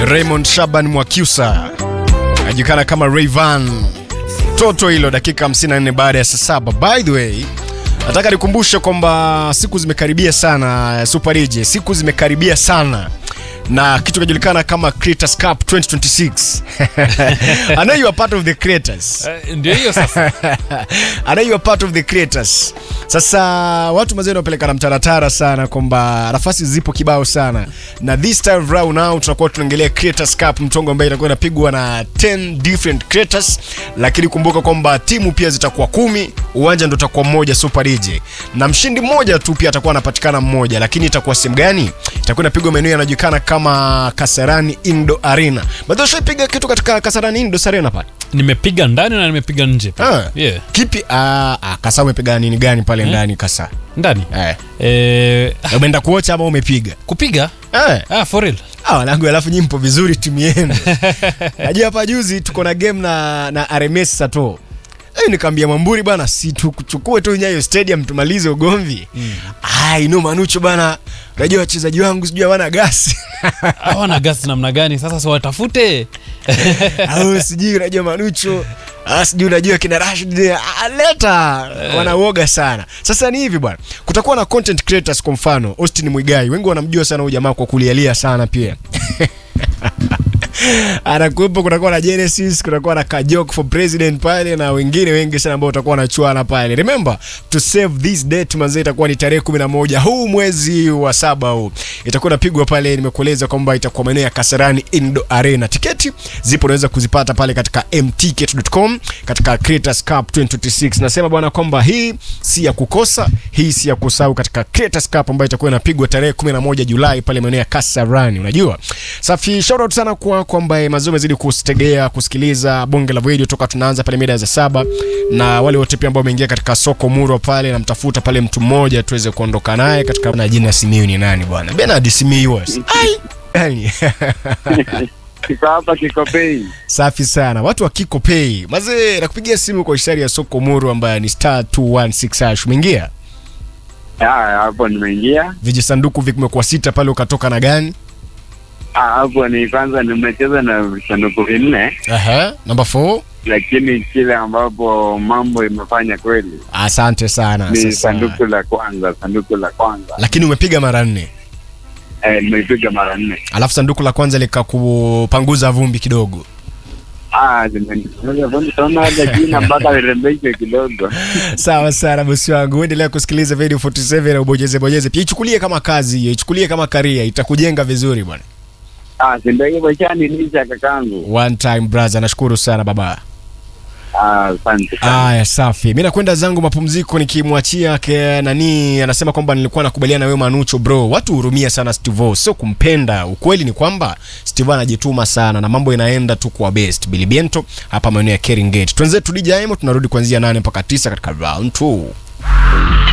Raymond Shaban Mwakyusa anajulikana kama Rayvan. Toto hilo dakika 54 baada ya saa saba. By the way, nataka nikumbushe kwamba siku zimekaribia sana Super DJ, siku zimekaribia sana na kitu kinajulikana kama Creators Cup 2026. I know you are part of the creators. Eh, ndio hiyo sasa I know you are part of the creators. Sasa watu mazee wanapeleka na mtaratara sana kwamba nafasi zipo kibao sana, na this time round now tutakuwa tunaongelea Creators Cup, mtongo ambayo itakuwa inapigwa na 10 different creators, lakini kumbuka kwamba timu pia zitakuwa kumi, uwanja ndo utakuwa mmoja Super DJ, na mshindi mmoja tu pia atakuwa anapatikana mmoja, lakini itakuwa sehemu gani? Itakuwa inapigwa maeneo yanajulikana kama Kasarani Indo Arena. Bado ushaipiga kitu katika Kasarani Indo Arena pale? nimepiga ndani na nimepiga nje pia. Ah. yeah. Kipi? Ah, ah, Kasa umepiga nini gani pale ndani Kasa? ndani Eh. eh, Umeenda kuocha ama umepiga? kupiga Eh. ah, for real Ah, wanangu alafu nyinyi mpo vizuri timu yenu. Najua hapa juzi tuko na game na na RMS Sato. Eh, nikamwambia Mwamburi bana si tukuchukue tu Nyayo Stadium tumalize ugomvi. Mm. Ai, no Manucho bana. Unajua wachezaji wangu sijui hawana gasi. hawana gasi namna gani sasa siwatafute Au sijui unajua Manucho. Ah, sijui unajua kina Rashid ah, leta wanauoga sana. Sasa ni hivi bwana. Kutakuwa na content creators kwa mfano Austin Mwigai. Wengi wanamjua sana huyu jamaa kwa kulialia sana pia. anakuwepo kutakuwa na Genesis, kutakuwa na Kajok for president pale na wengine wengi sana ambao watakuwa wanachuana pale. Remember to save this date manze, itakuwa ni tarehe 11 huu mwezi wa saba huu, itakuwa inapigwa pale. Nimekueleza kwamba itakuwa maeneo ya Kasarani Indo Arena. Tiketi zipo, unaweza kuzipata pale katika mticket.com katika Creators Cup 2026. Nasema bwana kwamba hii si ya kukosa, hii si ya kusahau katika Creators Cup ambayo itakuwa inapigwa tarehe 11 Julai pale maeneo ya Kasarani. Unajua, safi. Shout out sana kwa kwamba mazuri amezidi kusitegea kusikiliza bonge la video toka tunaanza pale mida za saba, na wale wote pia ambao wameingia katika soko muro pale, namtafuta pale mtu mmoja tuweze kuondoka naye katika na jina Simiyu ni nani bwana? Bernard Simiyu. was. Ai. Yani. Kiko hapa Kikopei. Safi sana watu wa Kiko Pay mazee, nakupigia simu kwa ishara ya soko muru ambayo ni star 216 hash. Umeingia Ah, hapo nimeingia. vijisanduku vimekuwa sita pale, ukatoka na gani? Ah, hapo ni kwanza nimecheza na visanduku vinne, Aha, number 4. lakini kile ambapo mambo imefanya kweli Asante sana. ni Sasa, sanduku la kwanza. Sanduku la kwanza lakini umepiga mara nne, eh, nimeipiga mara nne. alafu sanduku la kwanza likakupanguza vumbi kidogo. Ah, zimenifanya vumbi sana hata jina mpaka lirembeshwe kidogo. Sawa sana bosi wangu, uendelea kusikiliza video 47 na ubonyeze bonyeze pia, ichukulie kama kazi hiyo, ichukulie kama karia, itakujenga vizuri bwana. Ah, si ndio hivyo shanilisha kakangu. One time brother, nashukuru sana baba. Ah, asante sana. Aya, safi. Mimi nakwenda zangu mapumziko nikimwachia ke nani anasema kwamba nilikuwa nakubaliana na wewe Manucho bro. Watu hurumia sana Steve, sio kumpenda. Ukweli ni kwamba Steve anajituma sana na mambo inaenda tu kwa best. Billy Bento hapa maeneo ya Kering Gate. Tuanze tulija tunarudi kuanzia 8 mpaka 9 katika round 2.